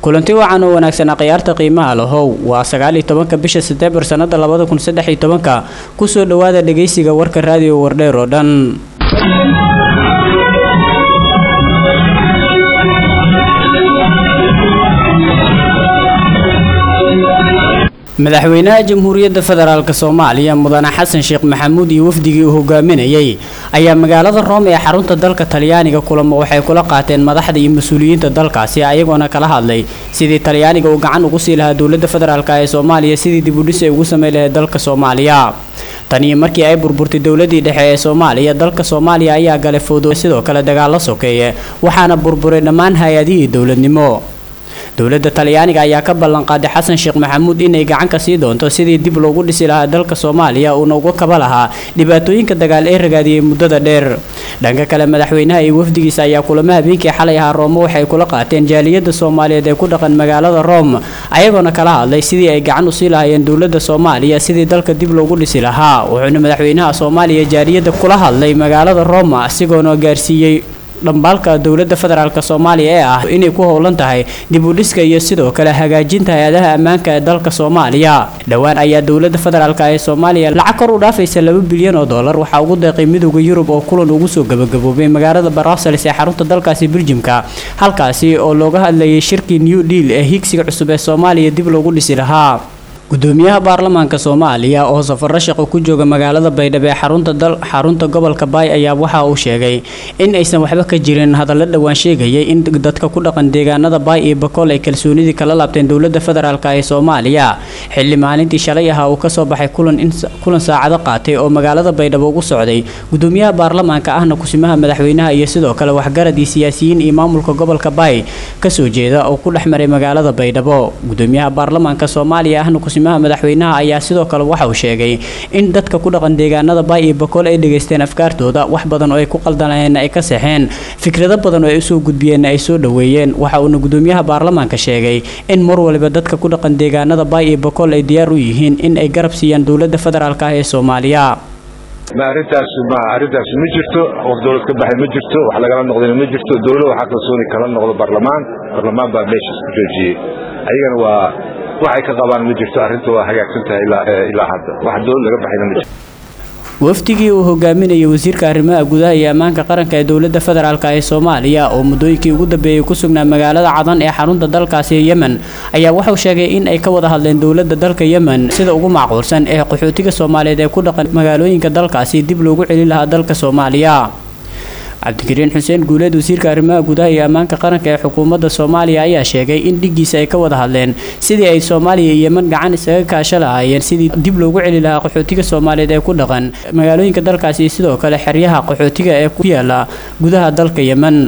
kulanti wacan oo wanaagsan akhyaarta qiimaha lahow waa sagaal iyo tobanka bisha seteembar sannada labada kun saddex iyo tobanka kusoo dhowaada dhegaysiga warka raadiyo wardheer oo dhan madaxweynaha jamhuuriyadda federaalk soomaaliya mudane xasan sheekh maxamuud iyo wafdigii uu hogaaminayay ayaa magaalada room ee xarunta dalka talyaaniga kulamo waxay kula qaateen madaxda iyo mas-uuliyiinta dalkaasi ayagoona kala hadlay sidii talyaaniga uu gacan ugu sii lahaa dowladda federaalk ee soomaaliya sidii dibudhis ay ugu samey lahayd dalka soomaaliya tan iyo markii ay burburtay dowladii dhexe ee soomaaliya dalka soomaaliya ayaa galay fowdo sidoo kale dagaalo sokeeye waxaana burburay dhammaan hay-adihii dowladnimo dowladda talyaaniga ayaa ka ballanqaaday xasan sheekh maxamuud inay gacan ka sii doonto sidii dib loogu dhisi lahaa dalka soomaaliya uuna uga kaba lahaa dhibaatooyinka dagaal ee ragaadiyey muddada dheer dhanka kale madaxweynaha iyo wafdigiisa ayaa kulamo habeenkii xalay ahaa roomo waxay kula qaateen jaaliyadda soomaaliyeed ee ku dhaqan magaalada room ayagoona kala hadlay sidii ay gacan usii lahaayeen dowladda soomaaliya sidii dalka dib loogu dhisi lahaa wuxuuna madaxweynaha soomaaliya jaaliyadda kula hadlay magaalada roma asigoona gaarsiiyey dhambaalka dowladda federaalk soomaaliya ee ah inay ku howlan tahay dib u dhiska iyo sidoo kale hagaajinta hay-adaha ammaanka ee dalka soomaaliya dhowaan ayaa dowladda federaalk ee soomaaliya lacag kor u dhaafaysa laba bilyan oo dollar waxaa ugu deeqay midooda yurub oo kulan ugu soo gabagaboobay magaalada brussels ee xarunta dalkaasi beljimka halkaasi oo looga hadlayay shirkii new deal ee higsiga cusub ee soomaaliya dib loogu dhisi lahaa gudoomiyaha baarlamaanka soomaaliya oo safaro shaqo ku jooga magaalada baydhabo ee xarunta dal xarunta gobolka baay ayaa waxa uu sheegay in aysan waxba ka jirin hadallo dhowaan sheegayay in dadka ku dhaqan deegaanada baay iyo bakool ay kalsoonidii kala laabteen dowladda federaalk ee soomaaliya xilli maalintii shalay ahaa uu kasoo baxay kulan in kulan saacado qaatay oo magaalada baydhabo ugu socday gudoomiyaha baarlamaanka ahna kusimaha madaxweynaha iyo sidoo kale waxgarad iyo siyaasiyiin iyo maamulka gobolka baay kasoo jeeda oo ku dhex maray magaalada baydhabo gudoomiyaha baarlamaanka soomaaliya ahna kusimaha madaxweynaha ayaa sidoo kale waxa uu sheegay in dadka ku dhaqan deegaanada baay iyo bakool ay dhegaysteen afkaartooda wax badan oo ay ku qaldanayeenna ay ka sexeen fikrado badan oo ay usoo gudbiyeenna ay soo dhoweeyeen waxa uuna gudoomiyaha baarlamaanka sheegay in mar waliba dadka ku dhaqan deegaanada baay iyo bakool ay diyaar u yihiin in ay garab siiyaan dowladda federaalk ah ee soomaaliya ma arrintaas ma arrintaas ma jirto qof dowlad ka baxay ma jirto wax lagala noqdayna ma jirto dowlad waxaa kalsooni kala noqdo barlamaan barlamaan baa meeshaas ku joojiyey ayagana waa waxay ka qabaan ma jirto arrinta waa hagaagsan tahay ilaa hadda wax dowlad laga baxayna ma jirto wafdigii uu hogaaminayay wasiirka arrimaha gudaha iyo ammaanka qaranka ee dowladda federaalk ee soomaaliya oo muddooyinkii ugu dambeeyey ku sugnaa magaalada cadan ee xarunta dalkaasi yemen ayaa wuxuu sheegay in ay ka wada hadleen dowladda dalka yemen sida ugu macquulsan ee qaxootiga soomaaliyeed ee ku dhaqan magaalooyinka dalkaasi dib loogu celin lahaa dalka soomaaliya cabdikariin xuseen guuleed wasiirka arrimaha gudaha iyo ammaanka qaranka ee xukuumadda soomaaliya ayaa sheegay in dhiggiisa ay ka wada hadleen sidii ay soomaaliya iyo yeman gacan isaga kaasho lahaayeen sidii dib loogu celi lahaa qaxootiga soomaaliyeed ee ku dhaqan magaalooyinka dalkaasi iyo sidoo kale xeryaha qaxootiga ee ku yaala gudaha dalka yemen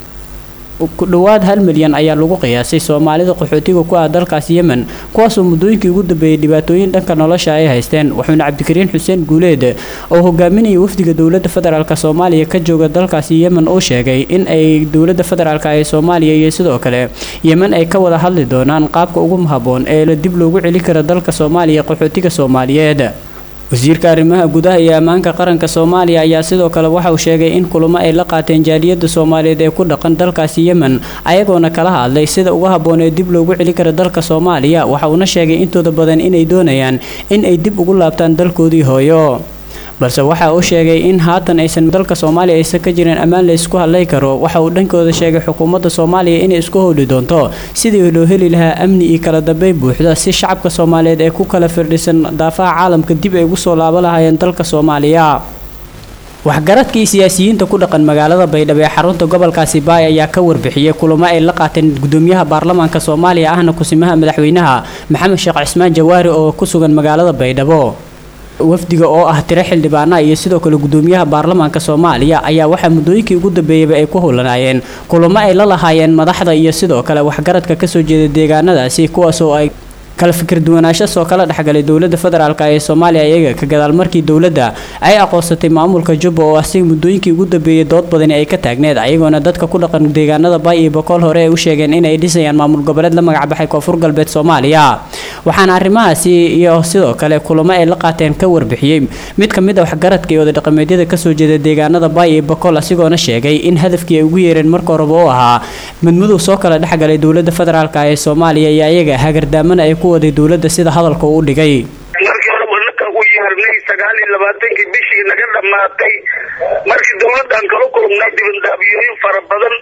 ku dhowaad hal milyan ayaa lagu qiyaasay soomaalida qaxootiga ku ah dalkaasi yemen kuwaasoo muddooyinkii ugu dambeeyey dhibaatooyin dhanka nolosha ay haysteen wuxuuna cabdikariin xuseen guuleed oo hogaaminaya wafdiga dowladda federaalk soomaaliya ka jooga dalkaasi yemen uu sheegay in ay dowladda federaalk ee soomaaliya iyo sidoo kale yemen ay ka wada hadli doonaan qaabka ugu haboon ee la dib loogu celi kara dalka soomaaliya qaxootiga soomaaliyeed wasiirka arrimaha gudaha iyo ammaanka qaranka soomaaliya ayaa sidoo kale waxa uu sheegay in kulamo ay la qaateen jaaliyadda soomaaliyeed ee ku dhaqan dalkaasi yemen ayagoona kala hadlay sida uga habboon ee dib loogu celi kara dalka soomaaliya waxa uuna sheegay intooda badan inay doonayaan in ay dib ugu laabtaan dalkoodii hooyo balse waxa uu sheegay in haatan aysan dalka soomaaliya aysan ka jirin ammaan la isku hadlay karo waxa uu dhankooda sheegay xukuumadda soomaaliya inay isku howli doonto sidii loo heli lahaa amni iyo kala dambeyn buuxda si shacabka soomaaliyeed ee ku kala firdhisan daafaha caalamka dib ay ugu soo laaba lahaayeen dalka soomaaliya waxgaradkii siyaasiyiinta ku dhaqan magaalada baydhabo ee xarunta gobolkaasi baay ayaa ka warbixiyey kulamo ay la qaateen gudoomiyaha baarlamaanka soomaaliya ahna kusimaha madaxweynaha maxamed sheekh cismaan jawaari oo ku sugan magaalada baydhabo wafdiga oo ah tiro xildhibaana iyo sidoo kale gudoomiyaha baarlamaanka soomaaliya ayaa waxaa muddooyinkii ugu dambeeyaba ay ku howlanaayeen kulamo ay la lahaayeen madaxda iyo sidoo kale waxgaradka kasoo jeeda deegaanadaasi kuwaasoo ay kala fikir duwanaanshaas oo kala dhexgalay dowladda federaalk ee soomaaliya iyaga ka gadaal markii dowladda ay aqoonsatay maamulka jubba oo asiga muddooyinkii ugu dambeeyey dood badani ay ka taagneed ayagoona dadka ku dhaqan deegaanada bay iyo bokool hore ay u sheegeen inay dhisayaan maamul goboleed la magacbaxay koonfur galbeed soomaaliya waxaana arrimahaasi iyo sidoo kale kulamo ay la qaateen ka warbixiyey mid ka mid a waxgaradka iyo odadhaqameedyada kasoo jeeda deegaanada bay iyo bokool asigoona sheegay in hadafkii ay ugu yeereen marka horeba u ahaa midmudug soo kala dhexgalay dowladda federaalk ee soomaaliya iyo ayaga hagardaamana ay ku waday dowladda sida hadalka uu dhigay markii horeba naka u yeernay sagaal iyo labaatankii bishii naga dhammaatay markii dowladdan kala kulmnay dibandaabyooyin fara badan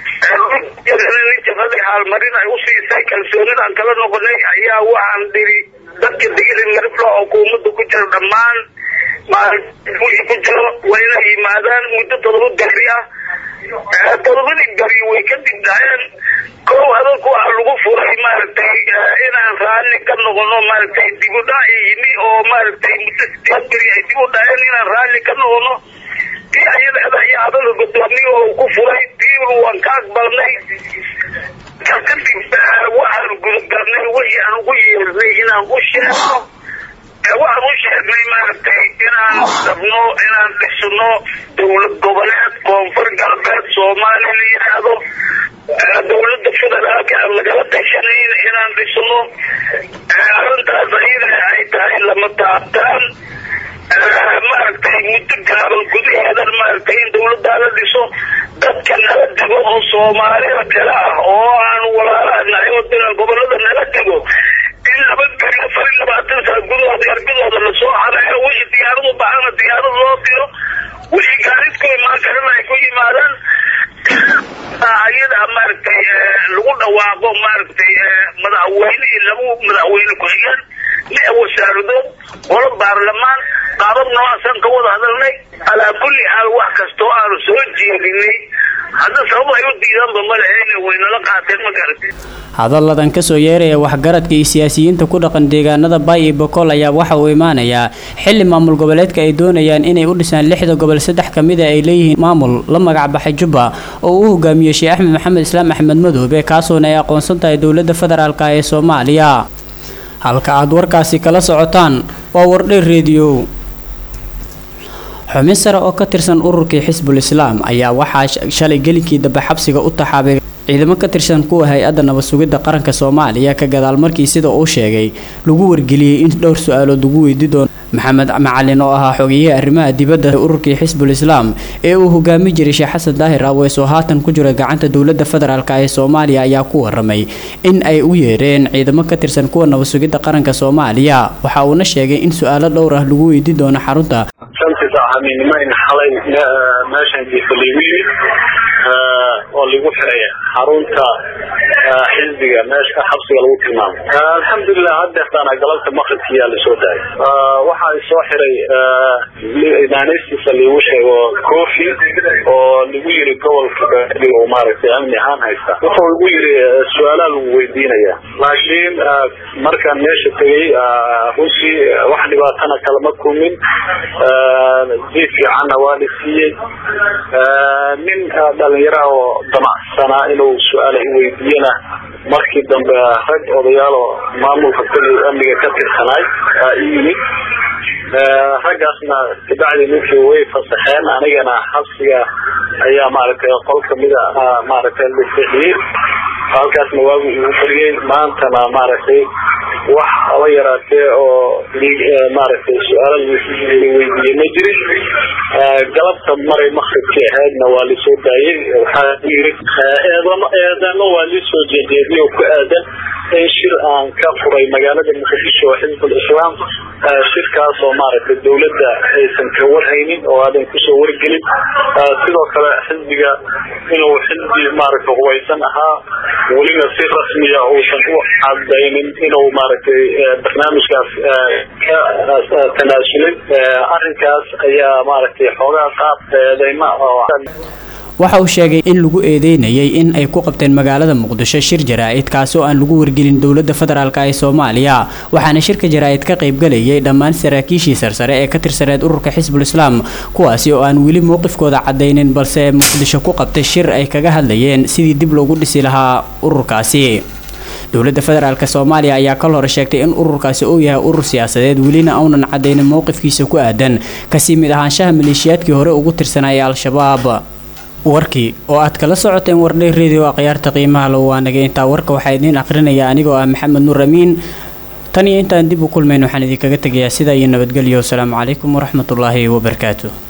jabadii haalmarin ay u siisay kalsoonidaan kala noqonay ayaa waxaan dhiri dadka digili marifla oo kuumada ku jira dhammaan wixii ku jiro waa inay yimaadaan muddo todoba beri ah todobadii beri way kadib dhaceen kow hadalku waxa lagu furay maaragtay inaan raalli ka noqono maaragtay dib u dhac yimi oo maaragtay muddo sideed beri ay dib u dhaceen inaan raalli ka noqono tii ayadeeda ayaa hadalka gudoomiye oo ku furay tii waan ka aqbalnay kadib waxaan gudagalnay wixii aan ugu yeernay inaan u sheegno waxaan u sheegnay maaragtay inaan rabno inaan dhisno dowlad goboleed koonfur galbeed soomaaliya la yidhaahdo dowladda federaalka aan lagala tashanayn inaan dhisno arrintaas ayada ay tahay lama taabtaan maaragtay muddo gaaban gudaheedan maaragtay in dowladdaa la dhiso dadka nala dego oo soomaalida kale ah oo aan walaalaanahay oo dina gobolada nala dego in laba beri afar iyo labaatan sana gudahooda arbidooda lasoo xareeyo wixii diyaaradu baxana diyaarad loo diro wixii gaarid ku imaan karana ay ku yimaadaan ayada maaragtay lagu dhawaaqo maaragtay madaxweyne iyo laba madaxweyne ku-xigeen lix wasaaradood qolo baarlamaan qaabab noocaasaan ka wada hadalnay alaa kulli xaal wax kastoo aanu soo jeedinay hadda sabab ay u diidaanba ma lahayn waynala qaateen ma garatay hadalladan kasoo yeeraya waxgaradka iyo siyaasiyiinta ku dhaqan deegaanada bay iyo bokool ayaa waxa uu imaanayaa xili maamul goboleedka ay doonayaan inay u dhisaan lixda gobol saddex ka mid a ay leeyihiin maamul la magacbaxay jubba oo uu hogaamiyey sheekh axmed maxamed islaam axmed madoobe kaasoona ay aqoonsan tahay dowladda federaalk ee soomaaliya halka aad warkaasi kala socotaan waa wardheer rediyo xubin sare oo ka tirsan ururkii xisbul islaam ayaa waxaa shalay gelinkii dambe xabsiga u taxaabay ciidamo ka tirsan kuwa hay-adda nabad sugidda qaranka soomaaliya ka gadaal markii sida uu sheegay lagu wargeliyey in dhowr su-aalood lagu weydii doono maxamed macalin oo ahaa xogiyihii arrimaha dibadda ururkii xisbul islaam ee uu hogaami jiray sheekh xasan daahir aaweys oo haatan ku jira gacanta dowladda federaalk ee soomaaliya ayaa ku waramay in ay u yeereen ciidamo ka tirsan kuwa nabad sugidda qaranka soomaaliya waxa uuna sheegay in su-aalo dhowr ah lagu weydii doono xarunta shantii saac habeennimayn xalay meeshan jiifa lagu yimid oo lagu xiray xarunta xisbiga meesha xabsiga lagu tilmaamo alxamdulilah haddeertaana galabta maqribkiyaa lasoo daayay waxaa soo xiray naanaystiisa lagu sheego kofi oo lagu yiri gobolka baadiga oo maaragtay amni ahaan haysta wuxuu lagu yiri su-aalaa lagu weydiinaya laakiin markaan meesha tegay runtii wax dhibaatana kalama kulmin jiid fiicanna waa la siiyey nin dhalinyaraha oo damacsanaa inuu su-aala iweydiiyana markii dambe rag odayaal oo maamulka kuli amniga ka tirsanaay i yimid raggaasna kabacdi ninkii way fasaxeen anigana xabsiga ayaa maaragtay qol kamida maaragtay la seexiyey halkaasna waagu igu bariyey maantana maaragtay wax aba yaraatee oo maaragtay su-aala la weydiiyey ma jirin galabta maray makribkii ahaydna waa lasoo daayey waxaa yiri eedamo eedamo waa lisoo jeejeediyay oo ku aadan in shir aan ka furay magaalada muqdisho oo xisbul islaam shirkaas oo maaragtay dowladda aysan ka warhaynin oo aadan kusoo wargelin sidoo kale xisbiga inuu xisbi maaragtay hubaysan ahaa welina si rasmiya uusan u cadaynin inuu maaragtay barnaamijkaas ka tanaasulay arrinkaas ayaa maaragtay xoogaa qaab eedeyma oo waxa uu sheegay in lagu eedeynayay in ay ku qabteen magaalada muqdisho shir jaraa-id kaasi oo aan lagu wargelin dowladda federaalk ee soomaaliya waxaana shirka jaraa-id ka qaybgalayay dhammaan saraakiishii sarsare ee ka tirsaneed ururka xisbul islaam kuwaasi oo aan weli mowqifkooda cadaynin balse muqdisho ku qabtay shir ay kaga hadlayeen sidii dib loogu dhisi lahaa ururkaasi dowladda federaalk soomaaliya ayaa kal hore sheegtay in ururkaasi uu yahay urur siyaasadeed welina aunan cadaynin mowqifkiisa ku aadan kasii mid ahaanshaha maleeshiyaadkii hore ugu tirsanaya al-shabaab warkii oo aad kala socoteen wardhay radio akhyaarta qiimaha low waanagay intaa warka waxaa idiin aqrinaya anigoo ah maxamed nuur amiin tan iyo intaan dib u kulmayn waxaan idinkaga tegayaa sidaa iyo nabadgelyo wasalaamu calaykum waraxmatullaahi wabarakaatu